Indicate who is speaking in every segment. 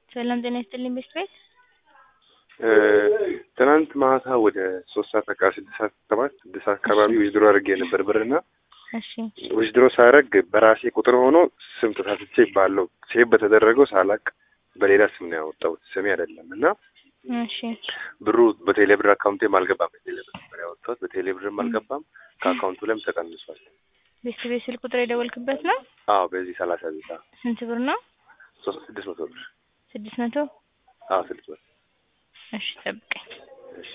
Speaker 1: ሰላም ጤና ይስጥልኝ ቤት ቤት
Speaker 2: ትናንት ማታ ወደ ሶስት ሰዓት አካባቢ ስድስት ሰዓት ሰባት ስድስት ሰዓት አካባቢ ዊዝድሮ አድርጌ ነበር ብርና
Speaker 1: እሺ
Speaker 2: ዊዝድሮ ሳረግ በራሴ ቁጥር ሆኖ ስም ተሳስቼ ባለው ሴቭ በተደረገው ሳላቅ በሌላ ስም ነው ያወጣሁት ስሜ አይደለም እና
Speaker 1: እሺ
Speaker 2: ብሩ በቴሌብር አካውንቴም አልገባም። በቴሌብር ነበር ያወጣሁት በቴሌብርም አልገባም። ከአካውንቱ ላይም ተቀንሷል።
Speaker 1: ቤት ቤት ስልክ ቁጥር የደወልክበት ነው?
Speaker 2: አዎ በዚህ ሰላሳ ቤታ
Speaker 1: ስንት ብር ነው?
Speaker 2: ሶስት ስድስት መቶ ብር
Speaker 1: ስድስት መቶ
Speaker 2: አዎ ስድስት መቶ
Speaker 1: እሺ ጠብቀኝ።
Speaker 2: እሺ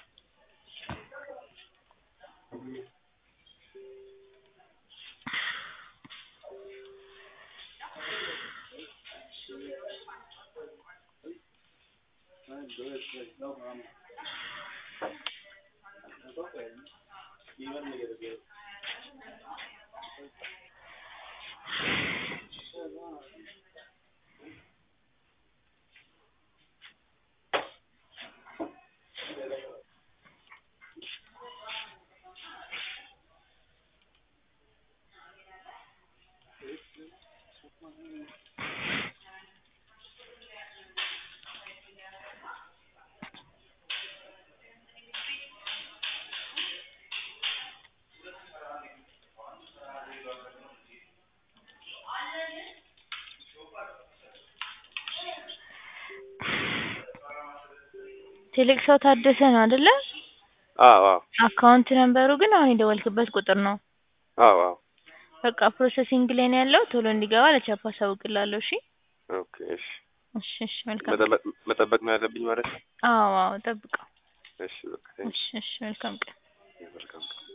Speaker 1: ትልቅ ሰው ታደሰ ነው አይደለ?
Speaker 2: አዎ አዎ
Speaker 1: አካውንት ነምበሩ ግን አሁን የደወልክበት ቁጥር ነው።
Speaker 2: አዎ አዎ
Speaker 1: በቃ ፕሮሰሲንግ ላይ ነው ያለው። ቶሎ እንዲገባ ለቻፓ አሳውቅልሃለሁ። እሺ
Speaker 2: ኦኬ እሺ
Speaker 1: እሺ እሺ መልካም
Speaker 2: መጠበቅ መጠበቅ ነው ያለብኝ ማለት ነው።
Speaker 1: አዎ አዎ ጠብቀው።
Speaker 2: እሺ በቃ
Speaker 1: እሺ እሺ መልካም ቀን።
Speaker 2: መልካም ቀን